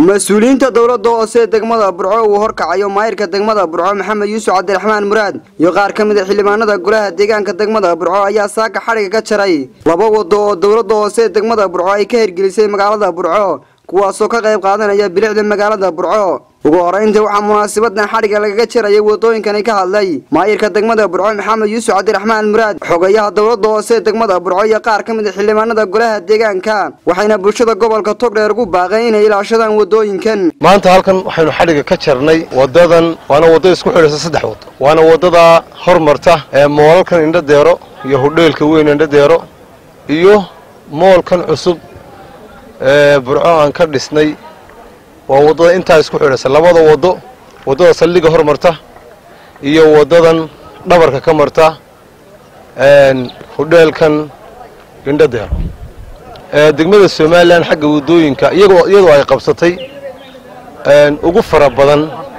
mas-uuliyiinta dowladda hoose ee degmada burco uu horkacayo maayirka degmada burco maxamed yuusuf cabdiraxmaan muraad iyo qaar ka mid a xildhibaanada golaha deegaanka degmada burco ayaa saaka xadhiga ka jaray laba wado oo dowladda hoose ee degmada burco ay ka hirgelisay magaalada burco kuwaasoo ka qayb qaadanaya bilicda magaalada burco ugu horeyntii waxaa munaasabadan xadhigga lagaga jarayay wadooyinkani ka hadlay maayirka degmada burco maxamed yuusuf cabdiraxmaan muraad xogayaha dowladda hoose ee degmada burco iyo qaar ka mid a xildhibaanada golaha deegaanka waxayna bulshada gobolka togdheer ugu baaqeen inay ilaashadaan wadooyinkan maanta halkan waxaynu xadhigga ka jarnay wadadan waana waddo isku xidhaysa saddex wado waana waddada hormarta ee moolalkan indhadeero iyo hudheelka weyn indhadeero iyo moolkan cusub ee burco aan ka dhisnay waa waddada intaa isku xidhaysa labada waddo waddada saldhigga hormarta iyo waddadan dhabarka ka marta hudheelkan indhadeero degmada somalilan xagga waddooyinka iyadoo ay qabsatay ugu fara badan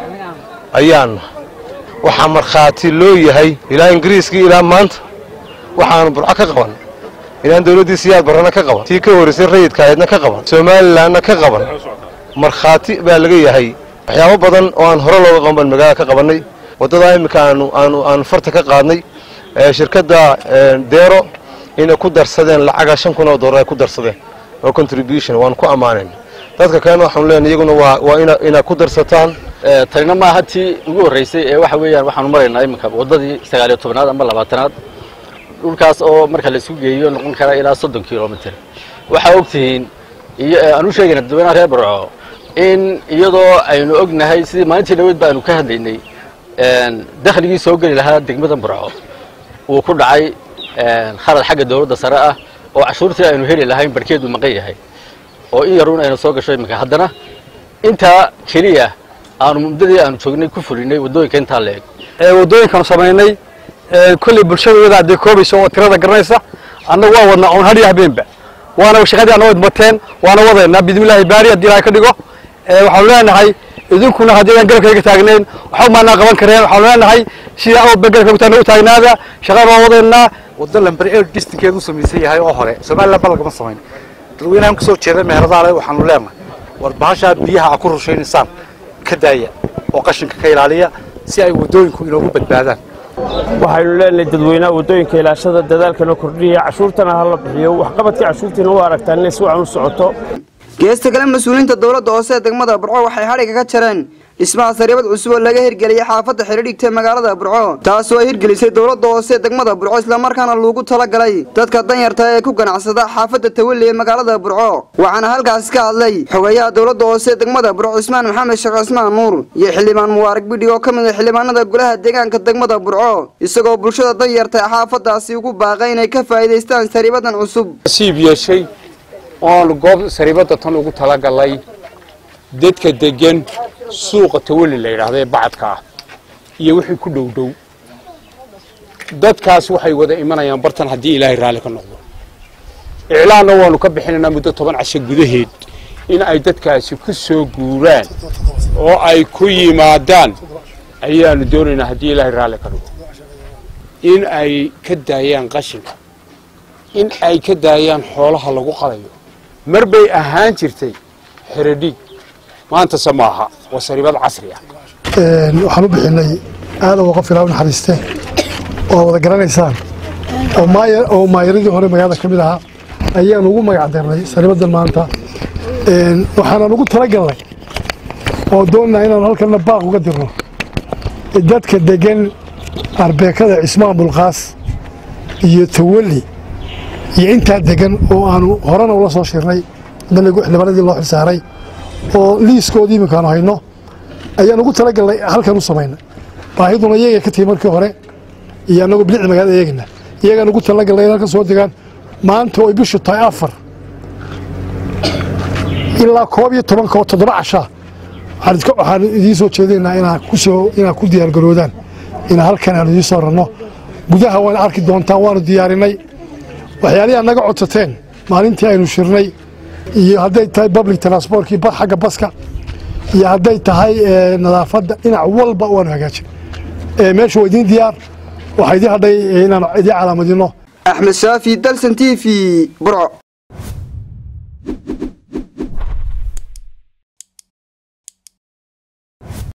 ayaana waxaa markhaati loo yahay ilaa ingiriiskii ilaa maanta waxaanu burco ka qaban ilaan dawladdii siyaad barrana ka qaban tii ka horeysay rayidka ahaydna ka qaban somalilanna ka qaban markhaati baa laga yahay waxyaabo badan oo aan hore looga qaban baan magaalada ka qabannay waddadaa iminka aanu aanu aanu farta ka qaadnay shirkadda deero inay ku darsadeen lacaga shan kun oo dollar ay ku darsadeen oo contribution waan ku ammaanayn dadka kalena waxaanu leenahay iyaguna waa waa ina inaad ku darsataan tanina maaha tii ugu horreysay ee waxa weeyaan waxaanu maraynaa iminka waddadii sagaaliyo tobnaad ama labaatanaad dhulkaas oo marka la isku geeyo noqon kara ilaa soddon kilomitr waxaa ogtihiin iyo aan u sheegayna dadweynaha reer burco in iyadoo aynu ognahay sidii maalintii dhaweyd ba aynu ka hadlaynay dakhligii soo geli lahaa degmada burco uu ku dhacay khalad xagga dawladda sare ah oo cashuurtii aynu heli lahayn barhkeedu maqan yahay oo in yaruun aynu soo gasho iminka haddana intaa keliya aanu muddadii aanu joognay ku fulinay waddooyinka intaa la eg waddooyinkaanu samaynay kolley bulshada iyada hadday koobaysa oo tirada garanaysa annagu waa wadnaa oon hadhiyo habeenba waana shaqadii anna wayd bateen waana wadaynaa bidmillaahi baari haddii ilahay ka dhigo waxaanu leenahay idinkuna haddii aan garabka iga taagnayn waxba maanaa qaban kareen waxaanu leenahay sidaa awba garabka ku taagna u taagnaada shaqada waan wadaynaa waddo lamber ee distinkeedu u samaysan yahay oo hore somaliland ba lagama samayn dadweynahan kasoo jeeda meheradaale waxaanu leenahay war bahashaa biyaha a ku rushaynaysaan ka daaya oo qashinka ka ilaaliya si ay waddooyinku inoogu badbaadaan waxaynu leenahay dadweynaha waddooyinka ilaashada dadaalkana kordhiya cashuurtana ha la bixiyo waxqabadkii cashuurtiina u aragtaan inay si wacan u socoto geesta kale mas-uuliyiinta dowladda hoose ee degmada burco waxay xadhigga ka jareen dhismaha sariibad cusub oo laga hirgeliyay xaafadda xidhidhigta magaalada burco taasoo ay hirgelisay dowladda hoose ee degmada burco islamarkaana loogu talagalay dadka danyarta ee ku ganacsada xaafadda tawalli ee magaalada burco waxaana halkaasi ka hadlay xogayaha dowladda hoose ee degmada burco cismaan maxamed sheekh cismaan nuur iyo xildhibaan mubaarak bidhi oo ka mid a xildhibaanada golaha deegaanka degmada burco isagoo bulshada danyarta ee xaafaddaasi ugu baaqay inay ka faa'iidaystaan sariibadan cusub siib yeeshay oonu goob sariibadda tan ugu talagalay dadka deggan suuqa tawalli la yidhaahdo ee bacadka ah iyo wixii ku dhow dhow dadkaas waxay wada imanayaan bartan haddii ilaahay raalli ka noqdo iclaanna waanu ka bixinaynaa muddo toban casho gudaheed in ay dadkaasi ku soo guuraan oo ay ku yimaadaan ayaanu doonaynaa haddii ilaahay raalli ka noqdo in ay ka daayaan qashinka in ay ka daayaan xoolaha lagu qalayo mar bay ahaan jirtay xeradhiig maantase maaha waa sariibad casri ah waxaan u bixinay aada uga qof ilaa u naxariisteen oo wada garanaysaan oo maayaradii hore magaalada ka mid ahaa ayaan ugu magac darnay sariibadan maanta waxaanan ugu talagalnay oo doonnaa inaanu halkanna baaq uga dirno dadka degan arbeekada cismaan bulqaas iyo tawalli iyo intaa degan oo aanu horena ula soo shirnay daligu xildhibaanadii loo xilsaaray oo liiskoodii iminkaanu hayno ayaan ugu talagalnay halkan u samaynay baahiduna iyaga ka timi markii hore iyo annagoo bilicda magaalada eegayna iyagaan ugu talagalnay in halkan soo degaan maanta oo ay bishu tahay afar ilaa koob iyo tobanka oo toddoba cashaa waxaan idiin soo jeedinaynaa inaad kusoo inaad ku diyaargaroodaan inaa halkan aanu idiin soo ranno gudaha waana arki doontaan waanu diyaarinay waxyaalihii aad naga codsateen maalintii aynu shirnay iyo hadday tahay public transportkii xagga baska iyo hadday tahay nadaafadda dhinac walba waanu hagaajin meesha waa idiin diyaar waxaa idiin hadhay inaan idiin calaamadino axmed shaafi dalsan t v burco